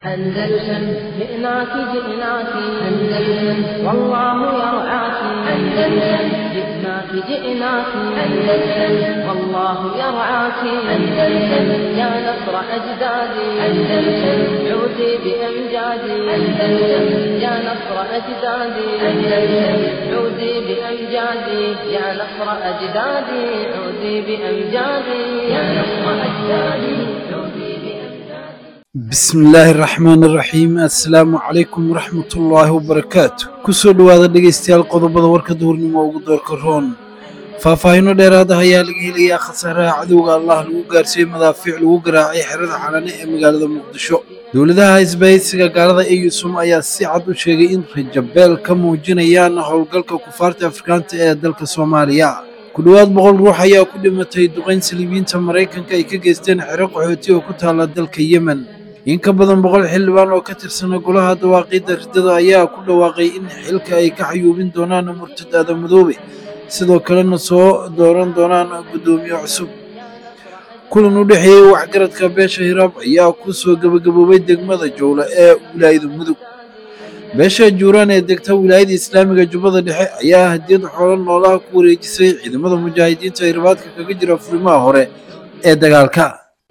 أندلسن جئناك جئناك أندلسن والله يرعاك أندلسن جئناك جئناك أندلسن والله يرعاك أندلسن يا نصر أجدادي أندلسن عودي بأمجادي أندلسن يا نصر أجدادي أندلسن عودي بأمجادي يا نصر أجدادي عودي بأمجادي يا نصر أجدادي عودي بأمجادي bismillaahi raxmaani raxiim assalaamu calaykum waraxmatullaahi wabarakaatu kusoo dhowaada dhegaystayaal qodobada warka duhurnimo ugu doorka roon faahfaahinno dheeraada ayaa laga helayaa khasaaraha cadowga allah lagu gaarsiiyey madaafiic lagu garaacay xerada xalane ee magaalada muqdisho dowladaha isbahaysiga gaalada eyusum ayaa si cad u sheegay in rajabeel ka muujinayaan howlgalka kufaarta afrikaanta ee dalka soomaaliya ku dhowaad boqol ruux ayaa ku dhimatay duqayn saliibiyiinta maraykanka ay ka geysteen xero qaxooti oo ku taala dalka yemen in ka badan boqol xildhibaan oo ka tirsana golaha dawaaqiidda riddada ayaa ku dhawaaqay in xilka ay ka xayuubin doonaan murtadaada madoobe sidoo kalena soo dooran doonaan guddoomiye cusub kulan u dhexeeyey waxgaradka beesha hiraab ayaa ku soo gebagaboobay degmada jowle ee wilaayada mudug beesha juuraan ee degta wilaayada islaamiga jubbada dhexe ayaa hadiyad xoolo noolaha ku wareejisay ciidamada mujaahidiinta ee ribaadka kaga jira furimaha hore ee dagaalka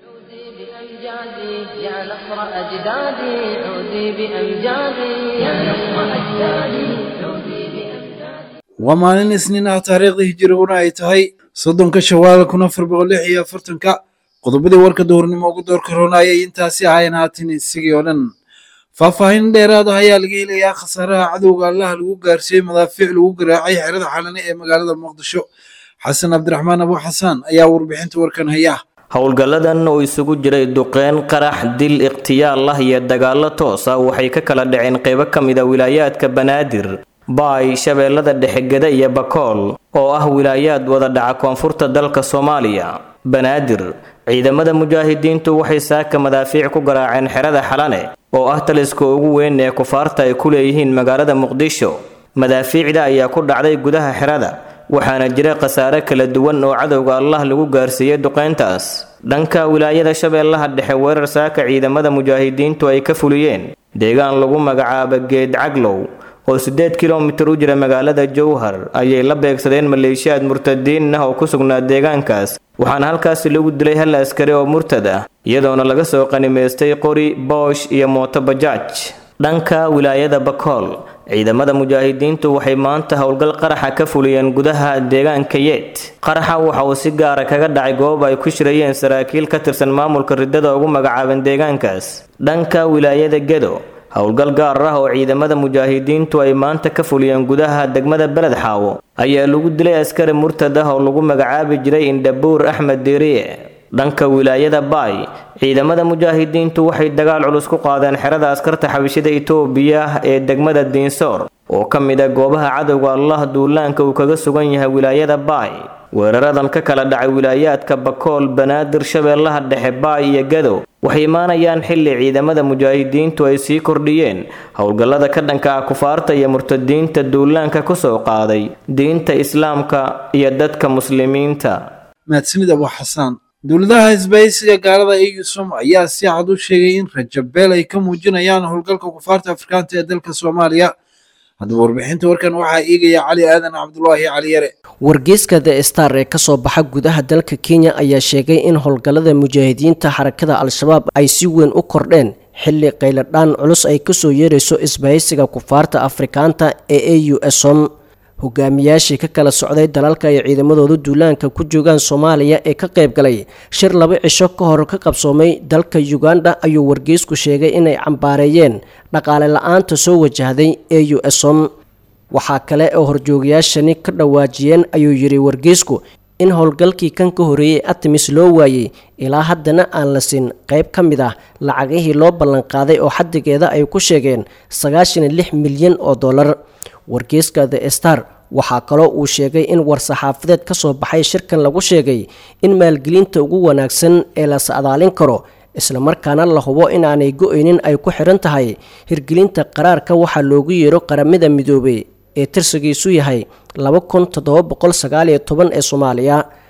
بأمجادي يا نصر أجدادي عودي بأمجادي يا نصر أجدادي عودي بأمجادي waa maalin isniin ah taariikhda hijiriguna ay tahay soddonka shawaal kun afar boqol lix iyo afartanka qodobadii warka duhurnimo ugu doorka roona ayay intaasi ahayn haatan isigii oo dhan faahfaahin dheeraad ah ayaa laga helayaa khasaaraha cadowga allaha lagu gaarsiiyey madaafiic lagu garaacay xerada xalane ee magaalada muqdisho xasan cabdiraxmaan abu xasaan ayaa warbixinta warkan haya howlgalladan oo isugu jiray duqeyn qarax dil ikhtiyaal ah iyo dagaallo toos ah waxay ka kala dhaceen qaybo ka mid a wilaayaadka banaadir baay shabeellada dhexegeda iyo bakool oo ah wilaayaad wada dhaca koonfurta dalka soomaaliya banaadir ciidamada mujaahidiintu waxay saaka madaafiic ku garaaceen xerada xalane oo ah taliska ugu weyn ee kufaarta ay ku leeyihiin magaalada muqdisho madaafiicda ayaa ku dhacday gudaha xerada waxaana jira khasaare kala duwan oo cadowga allah lagu gaarsiiyey duqeyntaas dhanka wilaayada shabeellaha dhexe weerar saaka ciidamada mujaahidiintu ay ka fuliyeen deegaan lagu magacaabo geed caglow oo siddeed kilomitir u jira magaalada jowhar ayay la beegsadeen maleeshiyaad murtadiin ah oo ku sugnaa deegaankaas waxaana halkaasi lagu dilay hal askari oo murtad ah iyadoona laga soo qanimaystay qori boosh iyo mooto bajaaj dhanka wilaayada bakool ciidamada mujaahidiintu waxay maanta howlgal qaraxa ka fuliyeen gudaha deegaanka yeet qaraxa waxa uu si gaara kaga dhacay goob ay ku shirayeen saraakiil ka tirsan maamulka riddada ugu magacaaban deegaankaas dhanka wilaayada gedo howlgal gaar ah oo ciidamada mujaahidiintu ay maanta ka fuliyeen gudaha degmada beled xaawo ayaa lagu dilay askari murtad ah oo lagu magacaabi jiray indhabuur axmed diiriye dhanka wilaayada baay ciidamada mujaahidiintu waxay dagaal culus ku qaadeen xerada askarta xabishida itoobiya ee degmada diinsoor oo ka mid a goobaha cadowga allah duulaanka uu kaga sugan yahay wilaayada baay weeraradan ka kala dhacay wilaayaadka bakool banaadir shabeellaha dhexe baay iyo gadow waxay imaanayaan xilli ciidamada mujaahidiintu ay sii kordhiyeen howlgallada ka dhanka ah kufaarta iyo murtadiinta duulaanka ku soo qaaday diinta islaamka iyo dadka muslimiinta mahadsanid abu xasaan dowladaha isbahaysiga gaalada eyusum ayaa si cad u sheegay in rajabeel ay ka muujinayaan howlgalka kufaarta afrikaanta ee dalka soomaaliya haddaba warbixinta warkan waxaa eegaya cali aadan cabdulaahi cali yare wargeyska the star ee kasoo baxa gudaha dalka kenya ayaa sheegay in howlgallada mujaahidiinta xarakada al-shabaab ay si weyn u kordheen xilli qayladhaan culus ay kasoo yeerayso isbahaysiga kufaarta afrikaanta ee a u som hogaamiyaashii ka kala socday dalalka ay ciidamadooda duulaanka ku joogaan soomaaliya ee ka qayb galay shir laba cisho ka hor ka qabsoomay dalka uganda ayuu wargeysku sheegay inay cambaareeyeen dhaqaale la-aanta soo wajahday a u som waxaa kale oo horjoogayaashani ka dhawaajiyeen ayuu yidhi wargeysku in howlgalkii kan ka horeeyey artemis loo waayey ilaa haddana aan la siin qayb ka mid ah lacagihii loo ballanqaaday oo xaddigeeda ay ku sheegeen sagaashan iyo lix milyan oo dollar wargeyska the star waxaa kaloo uu sheegay in war-saxaafadeed ka soo baxay shirkan lagu sheegay in maalgelinta ugu wanaagsan ee la sacdaalin karo islamarkaana la hubo inaanay go-aynin ay ku xiran tahay hirgelinta qaraarka waxaa loogu yeero qaramada midoobey ee tirsigiisu yahay laba kun toddoba boqol sagaal iyo toban ee soomaaliya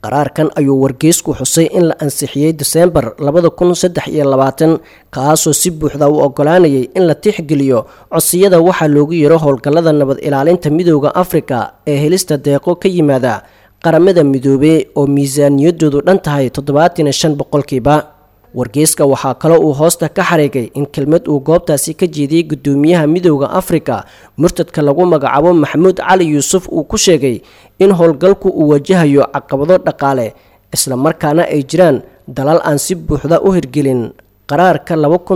qaraarkan ayuu wargeysku xusay in la ansixiyey diseembar labada kun saddex iyo labaatan kaasoo si buuxda u ogolaanayay in la tixgeliyo codsiyada waxaa loogu yaro howlgallada nabad ilaalinta midooda afrika ee helista deeqo ka yimaada qaramada midoobey oo miisaaniyadoodu dhan tahay toddobaatan iyo shan boqolkiiba wargeyska waxaa kale uu hoosta ka xariigay in kelmad uu goobtaasi ka jeediyey gudoomiyaha midooda afrika murtadka lagu magacaabo maxamuud cali yuusuf uu ku sheegay in howlgalku uu wajahayo caqabado dhaqaale islamarkaana ay jiraan dalal aan si buuxda u hirgelin qaraarka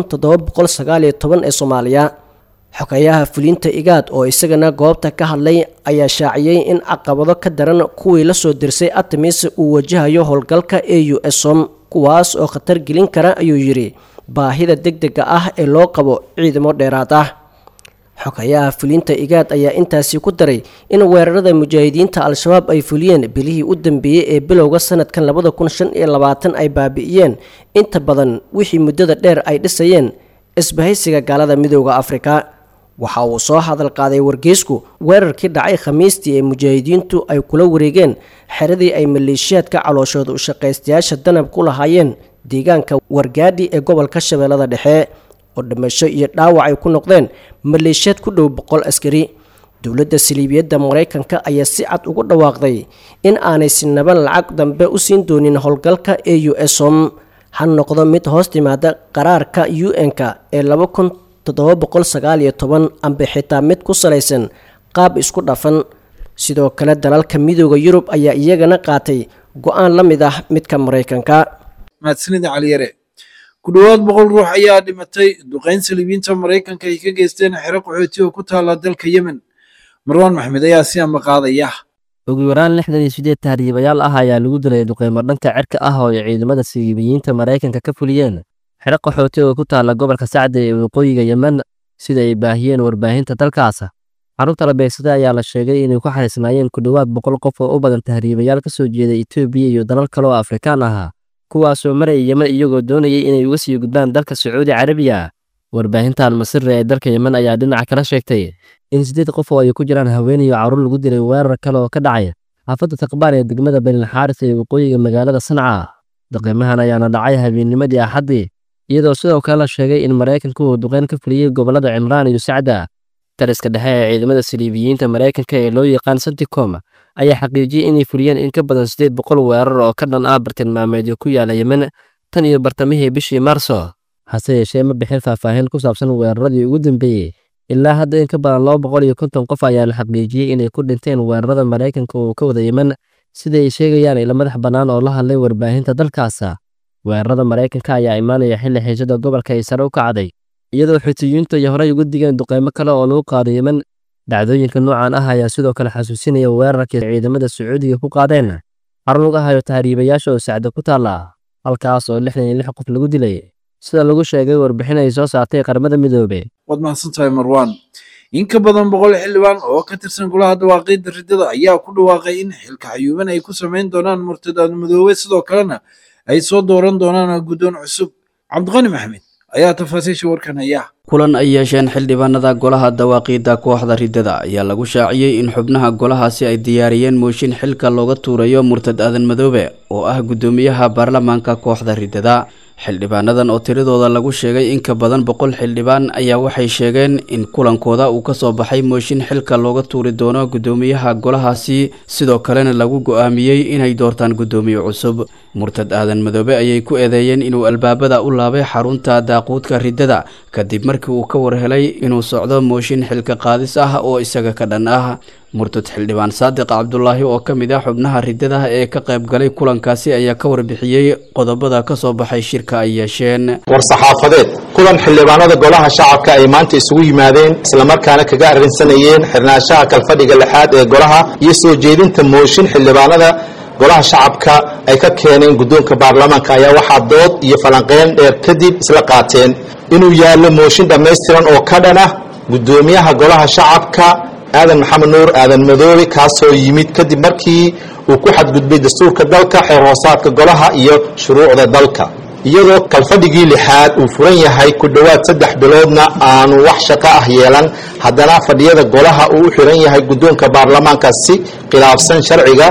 ee soomaaliya xogayaha fulinta igaad oo isagana goobta ka hadlay ayaa shaaciyey in caqabado ka daran kuwii lasoo dirsay artemis uu wajahayo howlgalka e u som kuwaas oo khatar gelin kara ayuu yidhi baahida degdega ah ee loo qabo ciidamo dheeraad ah xogayaha fulinta igaad ayaa intaasi ku daray in weerarada mujaahidiinta al-shabaab ay fuliyeen bilihii u dambeeyey ee bilowga sanadkan labada kun shan iyo labaatan ay baabi'iyeen inta badan wixii muddada dheer ay dhisayeen isbahaysiga gaalada midooda afrika waxa uu soo hadal qaaday wargeysku weerarkii dhacay khamiistii ee mujaahidiintu ay kula wareegeen xeradii ay maleeshiyaadka calooshooda u shaqaystayaasha danab ku lahaayeen deegaanka wargaadhi ee gobolka shabeellada dhexe oo dhimasho iyo dhaawac ay ku noqdeen maleeshiyaad ku dhow boqol askari dowladda saliibiyadda maraykanka ayaa si cad ugu dhawaaqday in aanay sinaba lacag dambe u siin doonin howlgalka e u som ha noqdo mid hoos timaada qaraarka u n-ka ee laba kun toddoba boqol sagaal iyo toban amba xitaa mid ku salaysan qaab isku dhafan sidoo kale dalalka midooda yurub ayaa iyagana qaatay go-aan la mid ah midka maraykanka mahadsanida caliyare ku dhowaad boqol ruux ayaa dhimatay duqayn saliibiyiinta maraykanka ay ka geysteen xero qaxooti oo ku taala dalka yemen marwaan maxmed ayaa si amba qaadaya ugu yaraan lixdan iyo sideed tahriibayaal ah ayaa lagu dilay duqeymo dhanka cirka ah oo ay ciidamada saliibiyiinta maraykanka ka fuliyeen xero qaxooti oo ku taala gobolka sacdi ee waqooyiga yemen sida ay baahiyeen warbaahinta dalkaas carruurta la beegsaday ayaa la sheegay inay ku xariisnaayeen ku dhowaad boqol qof oo u badan tahriibayaal ka soo jeeda etoobiya iyo dalal kale oo afrikaan ahaa kuwaasoo maraya yemen iyagoo doonayay inay uga sii gudbaan dalka sacuudi carabiya warbaahinta almasire ee dalka yemen ayaa dhinaca kala sheegtay in siddeed qof oo ay ku jiraan haweenayo carruur lagu dilay weerar kale oo ka dhacay xaafadda taqbaan ee degmada benilxaaris ee waqooyiga magaalada sanca daqiimahan ayaana dhacay habeennimadii axaddii iyadoo sidoo kale la sheegay in maraykanku uu duqeyn ka fuliyey gobollada cimraan iyo sacda taliska dhexe ee ciidamada saliibiyiinta maraykanka ee loo yaqaan santicom ayaa xaqiijiyey inay fuliyeen in ka badan siddeed boqol weerar oo ka dhan ah bartilmaameedyo ku yaala yemen tan iyo bartamihii bishii maarso hase yeeshee ma bixin faahfaahin ku saabsan weeraradii ugu dambeeyey ilaa hadda in ka badan laba boqol iyo konton qof ayaa la xaqiijiyey inay ku dhinteen weerarada maraykanka uu ka wada yemen sida ay sheegayaan ila madax bannaan oo la hadlay warbaahinta dalkaasa weerarada maraykanka ayaa imaanaya xilli xiisada gobolka ay sare u kacday iyadoo xutiyiintu ay horey uga digeen duqeymo kale oo lagu qaado yemen dhacdooyinka noocan ah ayaa sidoo kale xasuusinaya weerarkii ciidamada sacuudiga ku qaadeen xarun laga hayo tahriibayaasha oo sacdo ku taalla halkaas oo lixdan iyo lix qof lagu dilay sida lagu sheegay warbixin ay soo saartay qaramada midoobe waad mahadsantahay marwaan in ka badan boqol xildhibaan oo ka tirsan golaha dhawaaqidda riddada ayaa ku dhawaaqay in xilka xayuuban ay ku samayn doonaan murtadaad madoobe sidoo kalena ay soo dooran doonaan guddoon cusub cabdiqani maxmed ayaa tafaasiisha warkan haya kulan ay yeesheen xildhibaanada golaha dawaaqiidda kooxda riddada ayaa lagu shaaciyey in xubnaha golahaasi ay diyaariyeen mooshin xilka looga tuurayo murtad aadan madoobe oo ah guddoomiyaha baarlamaanka kooxda riddada xildhibaanadan oo tiradooda lagu sheegay in ka badan boqol xildhibaan ayaa waxay sheegeen in kulankooda uu ka soo baxay mooshin xilka looga tuuri doono guddoomiyaha golahaasi sidoo kalena lagu go-aamiyey inay doortaan guddoomiye cusub murtad aadan madoobe ayay ku eedeeyeen inuu albaabada u laabay xarunta daaquudka riddada kadib markii uu ka warhelay inuu socdo mooshin xilka qaadis ah oo isaga ka dhan ah murtad xildhibaan saadiq cabdulaahi oo ka mid ah xubnaha riddada ee ka qayb galay kulankaasi ayaa ka warbixiyey qodobada ka soo baxay shirka ay yeesheen war-saxaafadeed kulan xildhibaanada golaha shacabka ay maanta isugu yimaadeen islamarkaana kaga arrinsanayeen xirnaanshaha kalfadhiga lixaad ee golaha iyo soo jeedinta mooshin xildhibaanada golaha shacabka ay ka keeneen guddoonka baarlamaanka ayaa waxaa dood iyo falanqeyn dheer kadib isla qaateen inuu yaallo mooshin dhammaystiran oo ka dhan ah guddoomiyaha golaha shacabka aadan maxamed nuur aadan madoobe kaasoo yimid kadib markii uu ku xadgudbay dastuurka dalka xeer hoosaadka golaha iyo shuruucda dalka iyadoo kalfadhigii lixaad uu furan yahay ku dhowaad saddex biloodna aanu wax shaqo ah yeelan haddana fadhiyada golaha uu u xiran yahay guddoonka baarlamaanka si khilaafsan sharciga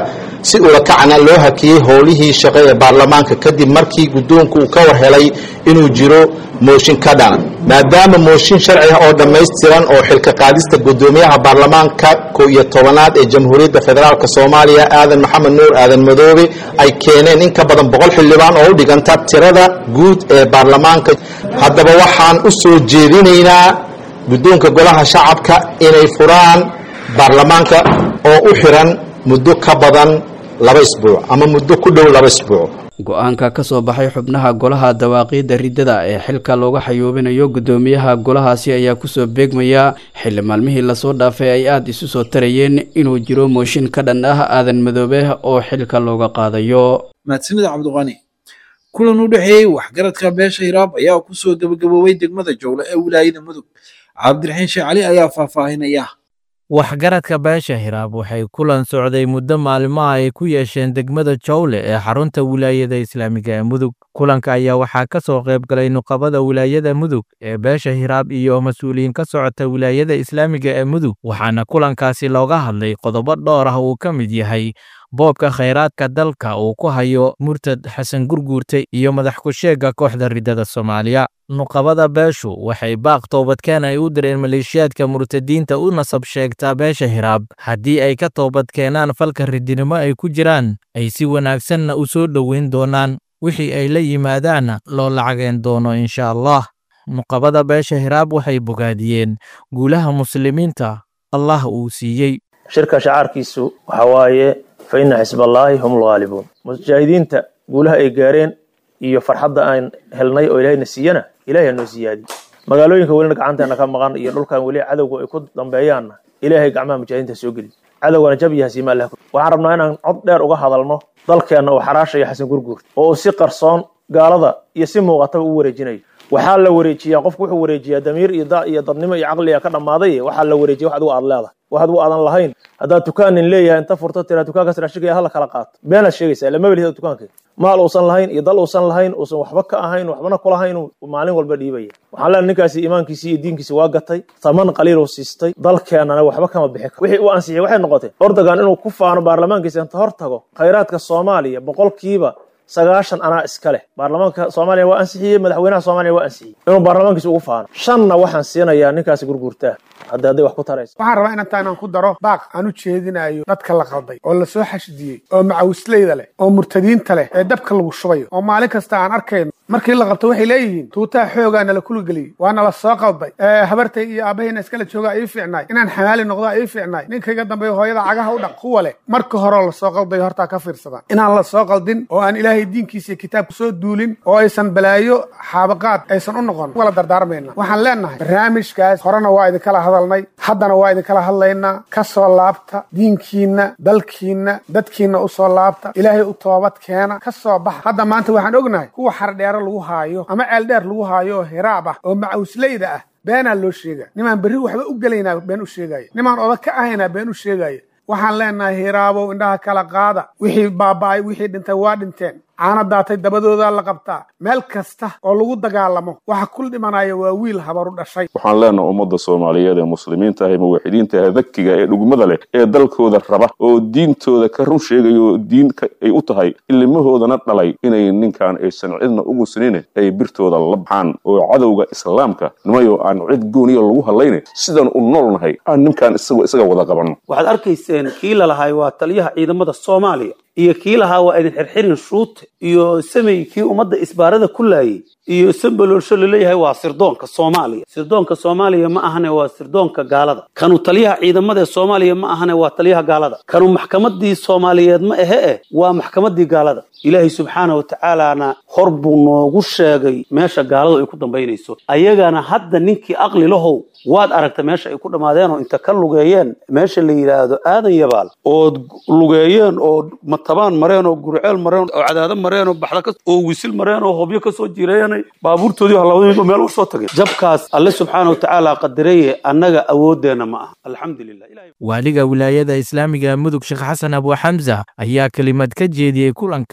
si ulakacna loo hakiyey howlihii shaqo ee baarlamaanka kadib markii guddoonku uu ka war helay inuu jiro mooshin ka dhana maadaama mooshin sharci ah oo dhammaystiran oo xilka qaadista guddoomiyaha baarlamaanka ko iyo tobanaad ee jamhuuriyadda federaalk soomaaliya aadan maxamed nuur aadan madoobe ay keeneen in ka badan boqol xildhibaan oo u dhiganta tirada guud ee baarlamaanka haddaba waxaan u soo jeedinaynaa guddoonka golaha shacabka inay furaan baarlamaanka oo u xiran muddo ka badan laba isbuuc ama muddo ku dhow laba isbuuc go-aanka ka soo baxay xubnaha golaha dawaaqiidda riddada ee xilka looga xayuubinayo guddoomiyaha golahaasi ayaa kusoo beegmaya xilli maalmihii lasoo dhaafay ay aada isu soo tarayeen inuu jiro mooshin ka dhan ah aadan madoobe oo xilka looga qaadayo mahadsanida cabdiqani kulan u dhexeeyey waxgaradka beesha hiraab ayaa kusoo gabagaboobay degmada jowle ee wilaayada mudug cabdiraxiin sheekh cali ayaa faahfaahinaya waxgaradka beesha hiraab waxay kulan socday muddo maalmaha ay ku yeesheen degmada jowle ee xarunta wilaayada islaamiga ee mudug kulanka ayaa waxaa ka soo qayb galay nuqabada wilaayada mudug ee beesha hiraab iyo mas-uuliyiin ka socota wilaayada islaamiga ee mudug waxaana kulankaasi looga hadlay qodobo dhowr ah uu ka mid yahay boobka khayraadka dalka uu ku hayo murtad xasan gurguurte iyo madax ku-sheegga kooxda riddada soomaaliya nuqabada beeshu waxay baaq toobadkeen ay u direen maleeshiyaadka murtadiinta u nasab sheegtaa beesha hiraab haddii ay ka toobadkeenaan falka ridinimo ay ku jiraan ay si wanaagsanna u soo dhoweyn doonaan wixii ay la yimaadaanna loo lacageen doono insha allah nuqabada beesha hiraab waxay bogaadiyeen guulaha muslimiinta allah uu siiyey shirka shacaarkiisu waxa waaye fa inna xisballaahi hum lghaalibuun mujaahidiinta guulaha ay gaareen iyo farxadda aan helnay oo ilaahayna siiyana ilahay noo siyaadi magaalooyinka welina gacanteena ka maqan iyo dhulkan weli cadowga ay ku dambeeyaanna ilaahay gacmaha mujaahidiinta soo geli cadowgana jab iyo hasiima allah waxaan rabnaa inaan cod dheer uga hadalno dalkeenna oo xaraashaya xasan gurguurt oo uu si qarsoon gaalada iyo si muuqataba u wareejinayo waxaa la wareejiyaa qofku wuxuu wareejiyaa damiir iyo da iyo dadnimo iyo caqliga ka dhammaaday waxaa la wareejiya wax adigu aad leedahay wax adigu aadan lahayn haddaad dukaanin leeyahay inta furto tiraa dukaankaas raashigaya hala kala qaato beenaad sheegaysaa lama welihida dukaankeeda maal uusan lahayn iyo dal uusan lahayn uusan waxba ka ahayn waxbana kulahayn maalin walba dhiibaya waxaan leenahay ninkaasi iimaankiisi iyo diinkiisi waa gatay taman qaliil uu siistay dalkeennana waxba kama bixi karo wixii u ansixiyay waxay noqotay ordogan inuu ku faano baarlamaankiisa inta hor tago khayraadka soomaaliya boqolkiiba sagaashan anaa iska leh baarlamaanka soomaaliya waa ansixiyey madaxweynaha soomaaliya waa ansixiyey inuu baarlamaankiisa ugu faano shanna waxaan siinayaa ninkaasi gurguurtaa hadda hadday wax ku taraysa waxaan rabaa in intaan ku daro baaq aan u jeedinayo dadka la qalday oo lasoo xashidiyey oo macawisleyda leh oo murtadiinta leh ee dabka lagu shubayo oo maalin kasta aan arkayno markii la qabto waxay leeyihiin tuutaha xoogaa nala kuligeliyey waa nala soo qalday habartay iyo aabahayna iskala joogaa ii fiicnaay inaan xamaali noqdaa ii fiicnaay ninkayga dambeeyo hooyada cagaha u dhaq kuwa leh marka horeo lasoo qaldayo hortaa ka fiirsadaan inaan la soo qaldin oo aan ilaahay diinkiisa iyo kitaabka soo duulin oo aysan balaayo xaabaqaad aysan u noqon wala dardaarmayna waxaan leenahay barnaamijkaas horena waa idinkala hadalnay haddana waa idinkala hadlaynaa ka soo laabta diinkiinna dalkiinna dadkiinna u soo laabta ilaahay u toobad keena ka soo baxa hadda maanta waxaan ognahay kuwa xardheero lagu haayo ama ceeldheer lagu haayo oo hiraab ah oo macawisleyda ah beenaa loo sheega nimaan berri waxba u gelaynaa been u sheegaya nimaan odag ka ahaynaa been u sheegaya waxaan leenahay hiraabow indhaha kala qaada wixii baaba'ay wixii dhintay waa dhinteen caana daatay dabadoodaa la qabtaa meel kasta oo lagu dagaalamo waxa kul dhimanaya waa wiil habaru dhashay waxaan leenahay ummadda soomaaliyeed ee muslimiinta ah ee muwaxidiinta ah dakiga ee dhugmada leh ee dalkooda raba oo diintooda ka run sheegaya oo diin ay u tahay ilmahoodana dhalay inay ninkan aysan cidna ugu sinine ay birtooda la baxaan oo cadowga islaamka nimayo aan cid gooniya lagu hadlayne sidaan u noolnahay aan ninkan isagoo isaga wada qabanno waxaad arkayseen kii lalahay waa taliyaha ciidamada soomaaliya iyo kii lahaa waa idin xirxirin shuute iyo samey kii ummadda isbaarada ku laayay iyo sambaloolsho laleeyahay waa sirdoonka soomaaliya sirdoonka soomaaliya ma ahane waa sirdoonka gaalada kanu taliyaha ciidamada ee soomaaliya ma ahane waa taliyaha gaalada kanu maxkamadii soomaaliyeed ma ahe eh waa maxkamadii gaalada ilaahay subxaana wa tacaalana hor buu noogu sheegay meesha gaaladu ay ku dambaynayso ayagana hadda ninkii aqli lahow waad aragta meesha ay ku dhammaadeen oo inta ka lugeeyeen meesha la yidhaahdo aadan yabaal ood lugeeyeen oo matabaan mareen oo gurceel mareen oo cadaado mareen oo baxda oo wisil mareen oo hobyo kasoo jireeyanay baabuurtoodii halabadaba meel usoo tageen jabkaas alle subxaana wa tacaala qadireye annaga awooddeenna ma aha alxamdulilah waaliga wilaayada islaamiga mudug sheekh xasan abu xamsa ayaa kelimad ka jeediyey kulanka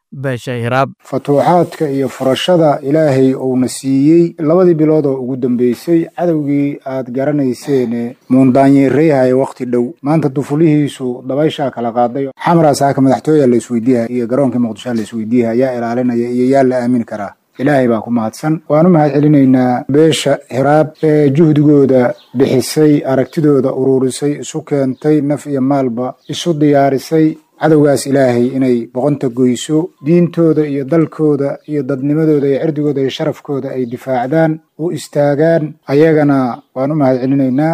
beesha hiraab futuuxaadka iyo furashada ilaahay uuna siiyey labadii bilood oo ugu dambeysay cadowgii aad garanayseene muundaanyeereyhaya wakhti dhow maanta dufulihiisu dabayshaa kala qaaday xamaraas haka madaxtooya la isweydiiha iyo garoonkii muqdisho la isweydiiha yaa ilaalinaya iyo yaa la aamini karaa ilaahay baa ku mahadsan waan u mahad celinaynaa beesha hiraab ee juhdigooda bixisay aragtidooda uruurisay isu keentay naf iyo maalba isu diyaarisay cadowgaas ilaahay inay boqonta goyso diintooda iyo dalkooda iyo dadnimadooda iyo cirdigooda iyo sharafkooda ay difaacdaan u istaagaan ayagana waan u mahad celinaynaa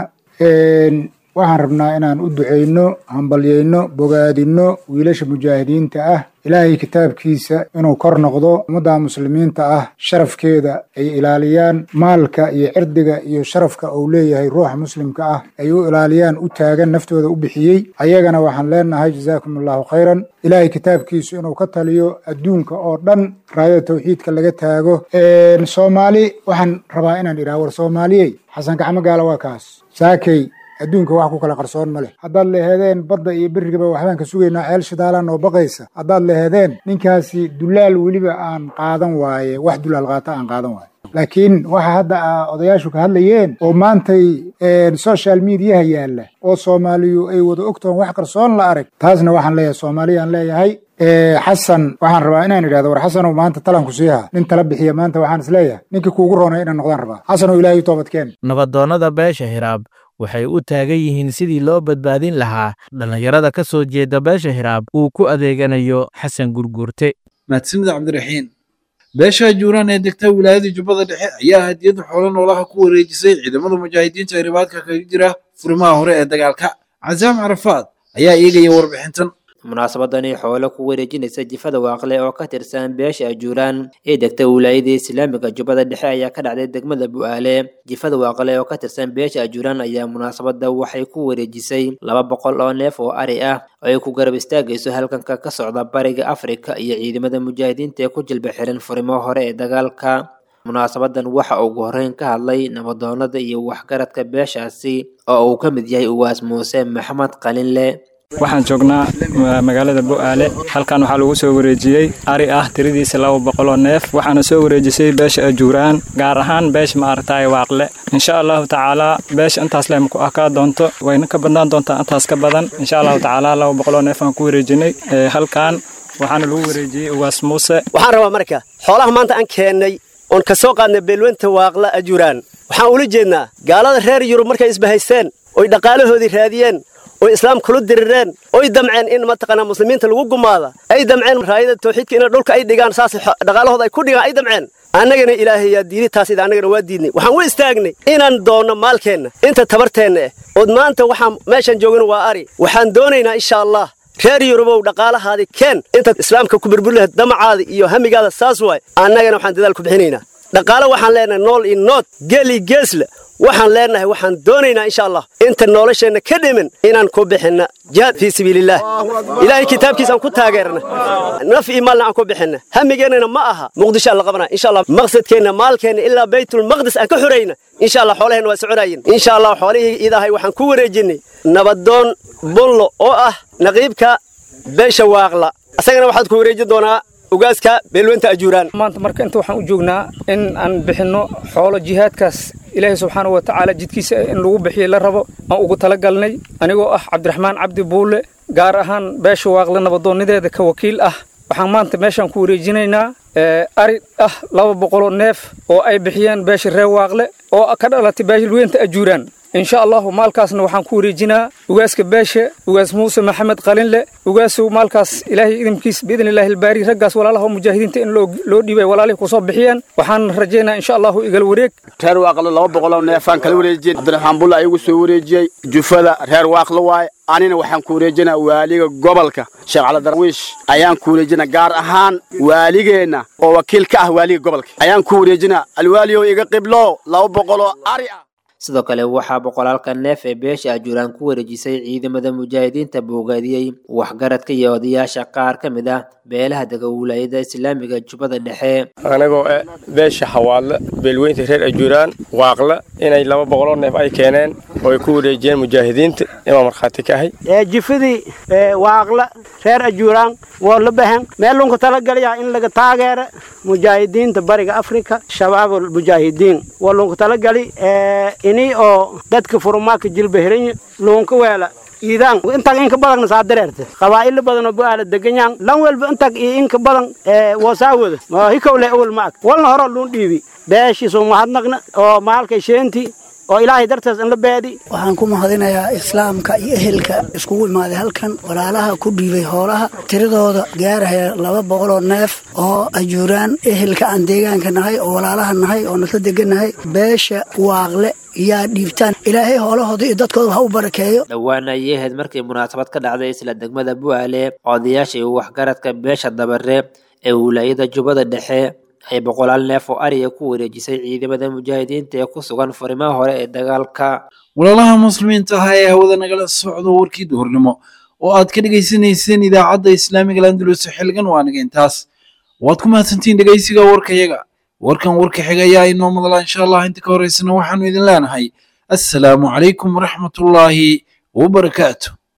waxaan rabnaa inaan u ducayno hambalyayno bogaadinno wiilasha mujaahidiinta ah ilaahay kitaabkiisa inuu kor noqdo ummadda muslimiinta ah sharafkeeda ay ilaaliyaan maalka iyo cirdiga iyo sharafka uu leeyahay ruuxa muslimka ah ay u ilaaliyaan u taagan naftooda u bixiyey ayagana waxaan leenahay jazaakum allahu khayran ilaahay kitaabkiisu inuu ka taliyo adduunka oo dhan raayada tawxiidka laga taago soomaali waxaan rabaa inaan idhaha war soomaaliyey xasan gacmo gaala waa kaas saakey adduunka wax ku kala qarsoon ma leh haddaad leheedeen badda iyo berrigaba waxbaan ka sugaynaa ceel shidaalaan oo baqaysa haddaad leheedeen ninkaasi dulaal weliba aan qaadan waaye wax dulaal qaata aan qaadan waaye laakiin waxa hadda odayaashu ka hadlayeen oo maantay social mediaha yaalla oo soomaaliyu ay wada ogtoon wax qarsoon la arag taasna waxaan leeyahay soomaaliyaan leeyahay xasan waxaan rabaa inaan idhahdo war xasanow maanta talanku siiha nin tala bixiya maanta waxaan isleeyahay ninkii kuugu roonay inaan noqdaan rabaa xasanow ilaahay u toobadkeen nabadoonnada beesha hiraab waxay u taagan yihiin sidii loo badbaadin lahaa dhallinyarada ka soo jeeda beesha hiraab uu ku adeeganayo xasan gurguurte mahadsanida cabdiraxiin beesha juuraan ee degta wilaayada jubbada dhexe ayaa hadiyad xoolo noolaha ku wareejisay ciidamada mujaahidiinta ee ribaadka kaga jira furimaha hore ee dagaalka casaam carafaad ayaa eegaya warbixintan munaasabadani xoolo ku wareejinaysa jifada waaqle oo ka tirsan beesha ajuuraan ee degta wilaayada islaamiga jubbada dhexe ayaa ka dhacday degmada bu'aale jifada waaqle oo ka tirsan beesha ajuuraan ayaa munaasabada waxay ku wareejisay laba boqol oo neef oo ari ah oo ay ku garab istaagayso halkanka ka socda bariga afrika iyo ciidamada mujaahidiinta ee ku jilba xiran furimo hore ee dagaalka munaasabadan waxa ugu horreyn ka hadlay nabadoonada iyo waxgaradka beeshaasi oo uu ka mid yahay uwaas muuse maxamed qalinle waxaan joognaa magaalada bu'aale halkan waxaa lagu soo wareejiyey ari ah tiradiisa laba boqoloo neef waxaana soo wareejisay beesha ajuuraan gaar ahaan beesha maaragtay waaqle insha allahu tacaalaa beesha intaas leh maku akaa doonto wayna ka badnaan doontaa intaas ka badan insha allahu tacaalaa laba boqoloo neef aan ku wareejinay halkan waxaana lagu wareejiyey uwaas muuse waxaan rabaa marka xoolaha maanta aan keennay oon ka soo qaadnay beelwenta waaqla ajuuraan waxaan ula jeednaa gaalada reer yurub markay isbahaysteen oy dhaqaalahoodii raadiyeen oy islaam kula dirireen oy damceen in mataqaanaa muslimiinta lagu gumaada ay damceen raayada tawxiidka in dhulka ay dhigaan saas dhaqaalahooda ay ku dhigaan ay damceen annagana ilaahay yaa diiday taas ida annagana waa diidnay waxaan u istaagnay inaan doonno maalkeenna inta tabarteenna eh ood maanta waxaan meeshaan joogana waa ari waxaan doonaynaa insha allah reer yurubow dhaqaalahaadii keen intaad islaamka ku burburi lahayd damacaada iyo hamigaada saas waay annagana waxaan dadaal ku bixinaynaa dhaqaalo waxaan leenahay nool iyo nood geel iyo geesle waxaan leenahay waxaan doonaynaa insha allah inta nolosheenna ka dhimin inaan ku bixinna jihaad fii sabiilillaah ilaahay kitaabkiisaan ku taageerna naf iyo maalna aan ku bixinna hamigeennana ma aha muqdishoaan la qabanaa insha allah maqsadkeenna maalkeenna ilaa baytulmaqdis aan ka xorayna insha allah xoolaheenna waa soconaayeen insha allah xoolihii idahay waxaan ku wareejinnay nabadoon bullo oo ah naqiibka beesha waaqla asagana waxaad ku wareejin doonaa ugaaska beelwenta ajuuraan maanta marka inta waxaan u joognaa in aan bixinno xoolo jihaadkaas ilaahay subxaana wa tacaala jidkiisa in lagu bixiyo la rabo aan ugu talagalnay anigoo ah cabdiraxmaan cabdi buulle gaar ahaan beesha waaqle nabadoonnideeda ka wakiil ah waxaan maanta meeshaan ku wareejinaynaa ari ah laba boqoloo neef oo ay bixiyeen beesha reer waaqle oo ka dhalatay beelwenta ajuuraan insha allahu maalkaasna waxaan ku wareejinaa ugaaska beesha ugaas muuse maxamed qalinle ugaasow maalkaas ilaahay idinkiis biidni illaahi albaari raggaas walaalaha mujaahidiinta in loo dhiibay walaalihii kusoo bixiyeen waxaan rajaynaa insha allahu igal wareeg reer waaqlo laba boqoloo neefaan kala wareejiyey cabdiraxmaan bulla ayagu soo wareejiyey jufada reer waaqlo waaye anina waxaan ku wareejinaa waaliga gobolka sheekh cali darwiish ayaan ku wareejinaa gaar ahaan waaligeenna oo wakiil ka ah waaliga gobolka ayaan ku wareejinaa alwaaliyow iga qiblo laba boqoloo ari ah sidoo kale waxaa boqolaalka neef ee beesha ajuuraan ku wareejisay ciidamada mujaahidiinta boogaadiyey waxgaradka iyo odayaasha qaar ka mid ah beelaha dega wilaayada islaamiga jubbada dhexe anagoo eh beesha xawaadle beelweynta reer ajuuraan waaqle inay laba boqoloo neef ay keeneen oo ay ku wareejiyeen mujaahidiinta imaa markhaati ka ahay jifadii waaqle reer ajuuraan waa la bahan meel lunka talagalaya in laga taageero mujaahidiinta bariga afrika shabaabul mujaahidiin waa lunka talagali ini oo dadka furumaaka jilba herinya lunka weela iidaan intag inka badan saa dareerta qabaa'ilo badan oo bu'aala deganyaan lan walba intag iyo inka badan wasaawada hikowle awal ma ag walna horo luun dhiibi beeshiisu mahadnaqna oo maalkay sheentii oo ilaahay dartees in la beedi waxaan ku mahadinayaa islaamka iyo ehelka iskugu imaaday halkan walaalaha ku dhiibay hoolaha tiradooda gaaraya laba boqoloo neef oo ajuuraan ehelka aan deegaanka nahay oo walaalaha nahay oo nasla degannahay beesha waaqle yaa dhiibtaan ilaahay hoolahooda iyo dadkooda ha u barakeeyo dhowaan ayay ahayd markii munaasabad ka dhacday isla degmada bu'aale odayaasha iyo waxgaradka beesha dabare ee wilaayada jubbada dhexe ay boqolaal neef oo ariga ku wareejisay ciidamada mujaahidiinta ee ku sugan furimaha hore ee dagaalka walaalaha muslimiinta ah ee hawada nagala socdo warkii duhurnimo oo aad ka dhegaysanayseen idaacadda islaamiga landulus xilgan waa naga intaas waad ku mahadsantiin dhegaysiga warkayaga warkan warka xiga ayaa inoo madala insha allah inta ka horeysana waxaanu idin leenahay assalaamu calaykum waraxmatullaahi wabarakaatu